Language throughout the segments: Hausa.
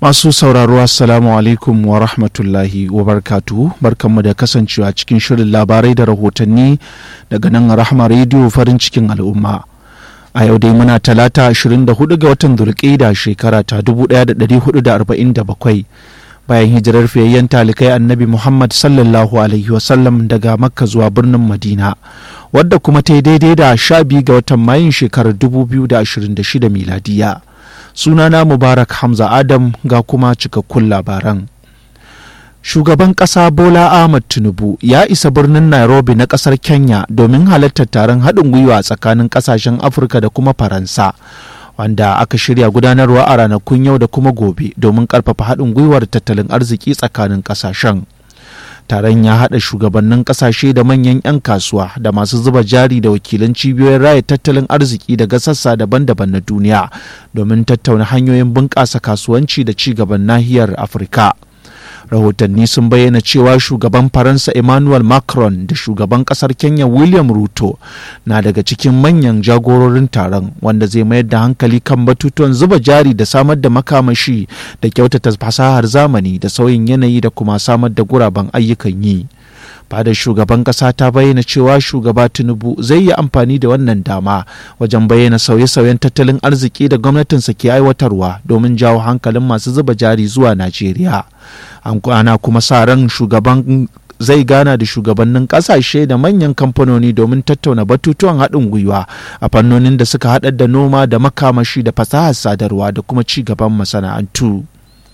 Masu sauraro Assalamu alaikum wa rahmatullahi wa barkatuhu barkanmu da kasancewa cikin shirin labarai da rahotanni daga nan Rahma Radio farin cikin al'umma. A yau dai muna talata 24 ga watan Zulqa'ida shekara ta 1447 bayan hijirar fiyayyen talikai annabi Muhammad sallallahu alaihi wasallam daga Makka zuwa birnin Madina wadda kuma ta yi daidai da 12 ga watan Mayun shekarar 2026 miladiya. sunana mubarak hamza adam ga kuma cikakkun labaran shugaban ƙasa bola ahmad tinubu ya isa birnin nairobi na ƙasar kenya domin halartar taron haɗin gwiwa tsakanin ƙasashen afirka da kuma faransa wanda aka shirya gudanarwa a ranakun yau da kuma gobe domin ƙarfafa haɗin gwiwar tattalin arziki tsakanin ƙasashen taron ya haɗa shugabannin ƙasashe da manyan 'yan kasuwa da masu zuba jari da wakilan cibiyoyin raya tattalin arziki daga sassa daban-daban na duniya domin tattauna hanyoyin bunƙasa kasuwanci da ci gaban nahiyar afirka rahotanni sun bayyana cewa shugaban faransa emmanuel macron da shugaban kasar kenya william ruto na daga cikin manyan jagororin taron wanda zai mayar da hankali kan batutuwan zuba jari da samar da makamashi da kyautata fasahar zamani da sauyin yanayi da kuma samar da guraben ayyukan yi fadar shugaban kasa ta bayyana cewa shugaba tinubu zai yi amfani da wannan dama wajen bayyana sauye-sauyen tattalin arziki da gwamnatinsa ke aiwatarwa domin jawo hankalin masu zuba jari zuwa najeriya ana kuma sa ran shugaban zai gana da shugabannin kasashe da manyan kamfanoni domin tattauna batutuwan haɗin gwiwa a fannonin da suka haɗar da noma da makamashi da fasahar sadarwa da kuma ci gaban masana'antu.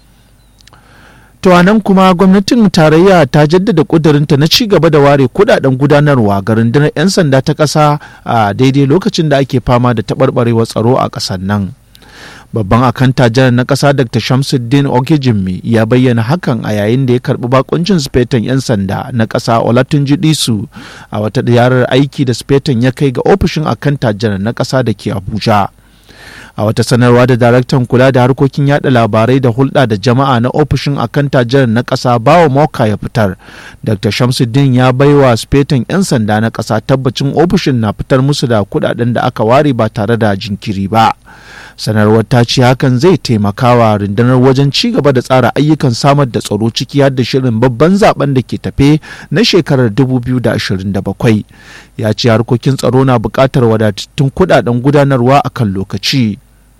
To nan kuma gwamnatin tarayya ta jaddada kudurinta na ci gaba da ware kudaden gudanarwa ga rundunar 'yan sanda ta ƙasa a daidai lokacin da ake fama da taɓarɓarewar tsaro a ƙasar nan. Babban akanta janar na ƙasa Dr. Shamsuddin Okejimmi ya bayyana hakan a yayin da ya karɓi bakuncin sufetan 'yan sanda na ƙasa Olatunji Disu a wata ziyarar aiki da sufetan ya kai ga ofishin akanta janar na ƙasa da ke Abuja. a wata sanarwa da daraktan kula da harkokin yada labarai da hulɗa da jama'a na ofishin akanta jiran na ƙasa bawa moka ya fitar dr shamsuddin ya baiwa spetan 'yan sanda na ƙasa tabbacin ofishin na fitar musu da kuɗaɗen da aka ware ba tare da jinkiri ba sanarwar ta ce hakan zai taimakawa rundunar wajen ci gaba da tsara ayyukan samar da tsaro ciki har da shirin babban zaben da ke tafe na shekarar 2027 ya ce harkokin tsaro na buƙatar wadatattun kuɗaɗen gudanarwa a kan lokaci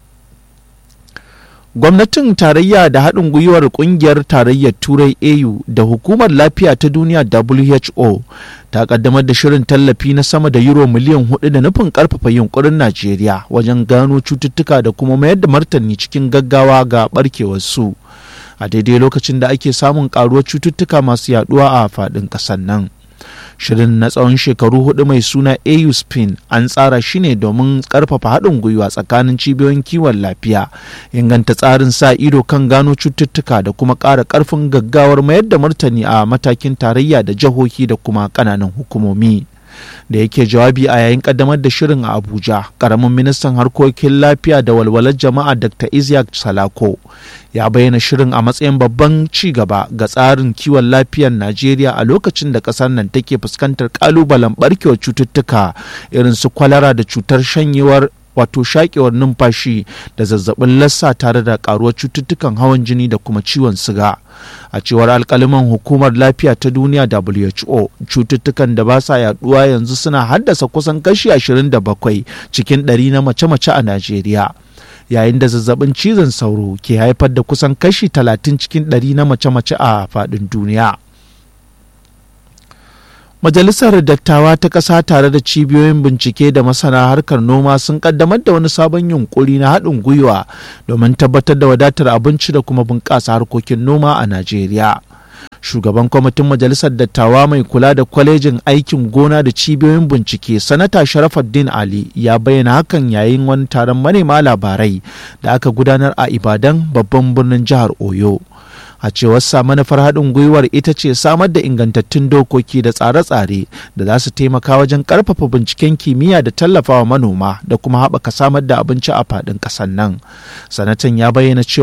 gwamnatin tarayya da haɗin gwiwar ƙungiyar tarayyar turai au da hukumar lafiya ta duniya who ta kaddamar da shirin tallafi na sama da euro miliyan hudu da nufin karfafa yunkurin najeriya wajen gano cututtuka da kuma mayar da martani cikin gaggawa ga barkewar su a daidai lokacin da ake samun karuwar cututtuka masu yaduwa a faɗin ƙasar nan shirin na tsawon shekaru hudu mai suna au spin an tsara shi ne domin karfafa haɗin gwiwa tsakanin cibiyoyin kiwon lafiya inganta tsarin sa ido kan gano cututtuka da kuma ƙara ƙarfin gaggawar mayar da martani a matakin tarayya da jihohi da kuma ƙananan hukumomi da yake jawabi a yayin kaddamar da shirin a abuja karamin ministan harkokin lafiya da walwalar jama'a dr isaac salako ya bayyana shirin a matsayin babban ci gaba ga tsarin kiwon lafiyar najeriya a lokacin da kasar nan take fuskantar kalubalen barkewar cututtuka irin su kwalara da cutar shanyewar wato shakewar numfashi da zazzabin lassa tare da karuwar cututtukan hawan jini da kuma ciwon siga a cewar alkaliman hukumar lafiya ta duniya who cututtukan da ba sa yaduwa yanzu suna haddasa kusan kashi 27 cikin 100 na mace-mace a najeriya yayin da zazzabin cizon sauro ke haifar da kusan kashi 30 cikin 100 na mace-mace a faɗin duniya Majalisar Dattawa ta ƙasa tare da cibiyoyin bincike da masana harkar noma sun kaddamar da wani sabon yunkuri na haɗin gwiwa domin tabbatar da wadatar abinci da kuma bunƙasa harkokin noma a Najeriya. Shugaban kwamitin Majalisar Dattawa mai kula da kwalejin aikin gona da cibiyoyin bincike, Sanata Sharafaddin Ali ya bayyana hakan yayin wani taron manema labarai da aka gudanar a Ibadan babban birnin jihar Oyo. a cewar sa manufar haɗin gwiwar ita ce samar da ingantattun dokoki da tsare-tsare da za su taimaka wajen ƙarfafa binciken kimiyya da tallafawa manoma da kuma haɓaka samar da abinci a faɗin ƙasar nan sanatan ya bayyana cewa